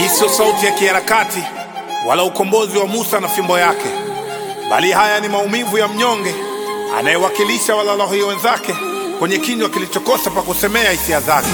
Hii sio sauti ya kiharakati wala ukombozi wa Musa na fimbo yake, bali haya ni maumivu ya mnyonge anayewakilisha walalahoi wenzake kwenye kinywa kilichokosa pa kusemea hisia zake.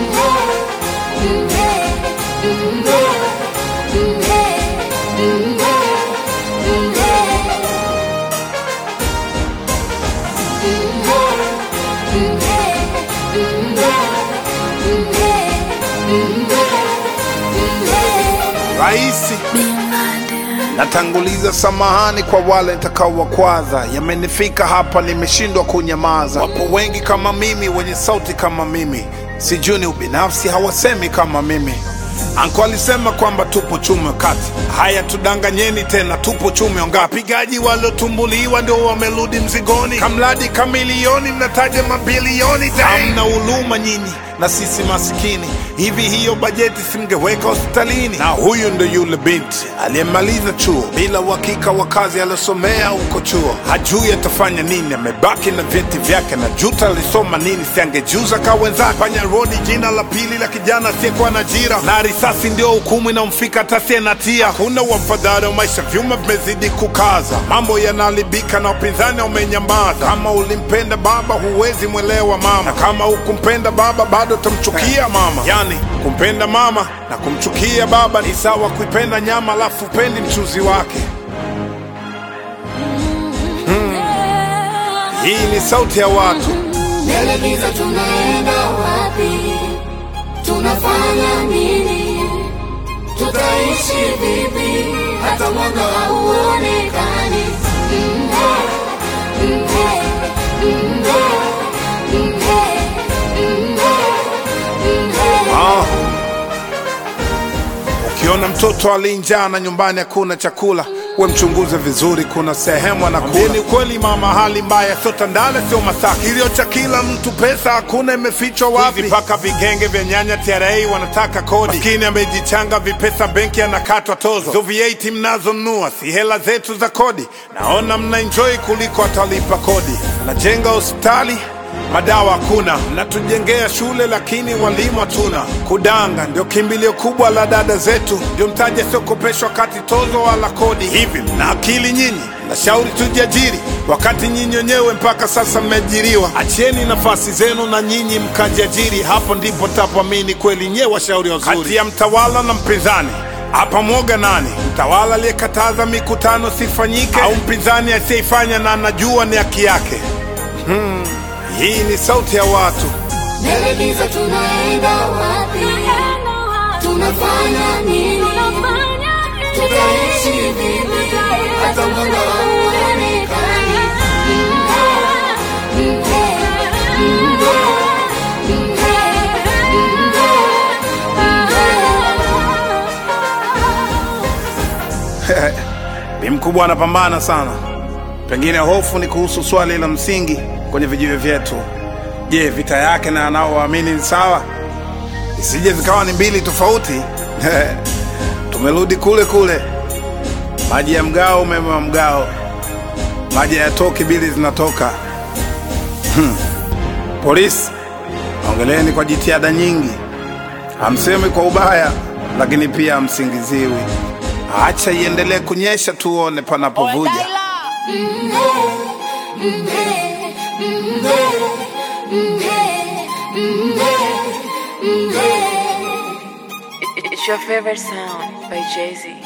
Raisi, natanguliza samahani kwa wale nitakaowakwaza. Yamenifika hapa, nimeshindwa kunyamaza. Wapo wengi kama mimi, wenye sauti kama mimi, sijui ni ubinafsi, hawasemi kama mimi. Anko alisema kwamba tupo chume kati. Haya, tudanganyeni tena, tupo chume ngapi? Wapigaji waliotumbuliwa ndio wamerudi mzigoni, kamradi kamilioni, mnataja mabilioni. Hamna huluma nyinyi na sisi masikini. Hivi hiyo bajeti simngeweka hospitalini? Na huyu ndo yule binti aliyemaliza chuo bila uhakika wa kazi aliyosomea huko chuo, hajui atafanya nini, amebaki na vyeti vyake na juta alisoma nini, siangejuza ka wenzake. Panya rodi, jina la pili la kijana asiyekuwa na ajira, na risasi ndio hukumu inamfika hata asiye na tia. Hakuna wafadhali wa maisha, vyuma vimezidi kukaza, mambo yanaharibika na upinzani umenyamaza. Kama ulimpenda baba, huwezi mwelewa mama, na kama hukumpenda baba, bado utamchukia mama. Yani kumpenda mama na kumchukia baba ni sawa kuipenda nyama alafu upendi mchuzi wake. Hii ni sauti ya watu. Mbele giza tunaenda wapi? Tunafanya nini? Tutaishi vipi? Hata mwanga hauonekani. Mhe, mhe, mhe, mhe, mhe, mhe. Ah. Ukiona mtoto alinjaa na nyumbani hakuna chakula, we mchunguze vizuri, kuna sehemu anakula. Ni ukweli mama, hali mbaya, sio Tandale, sio Masaki. Kilio cha kila mtu, pesa hakuna, imefichwa wapi? Mpaka vigenge vya nyanya TRA wanataka kodi. Maskini amejichanga vipesa, benki anakatwa tozo. Hizo VAT mnazonunua si hela zetu za kodi. Naona mna enjoy kuliko atalipa kodi. Najenga hospitali madawa hakuna, mnatujengea shule lakini walimu hatuna. Kudanga ndio kimbilio kubwa la dada zetu, ndio mtaji asiokopeshwa kati tozo wala kodi. Hivi mna akili nyinyi? Nashauri tujiajiri, wakati nyinyi wenyewe mpaka sasa mmeajiriwa. Achieni nafasi zenu na nyinyi mkajiajiri, hapo ndipo tapoamini kweli nyewe washauri wazuri. Kati ya mtawala na mpinzani hapa mwoga nani? Mtawala aliyekataza mikutano sifanyike, au mpinzani asiyeifanya na anajua ni haki yake? Hii ni sauti ya watu. Mbele giza tunaenda wapi? Tunafanya nini? Tutaishi vipi? Hata mwanga hauonekani. Mhe, mhe, mhe, mhe. Bi mkubwa anapambana sana. Pengine hofu ni kuhusu swali la msingi kwenye vijiwe vyetu. Je, vita yake na anaowaamini ni sawa? Isije zikawa ni mbili tofauti. Tumerudi kule kule, maji ya mgao, umeme wa mgao, maji hayatoki, bili zinatoka. Hmm. Polisi, ongeleni kwa jitihada nyingi, hamsemi kwa ubaya, lakini pia hamsingiziwi. Acha iendelee kunyesha, tuone panapovuja. It's your favorite sound by Jay Z.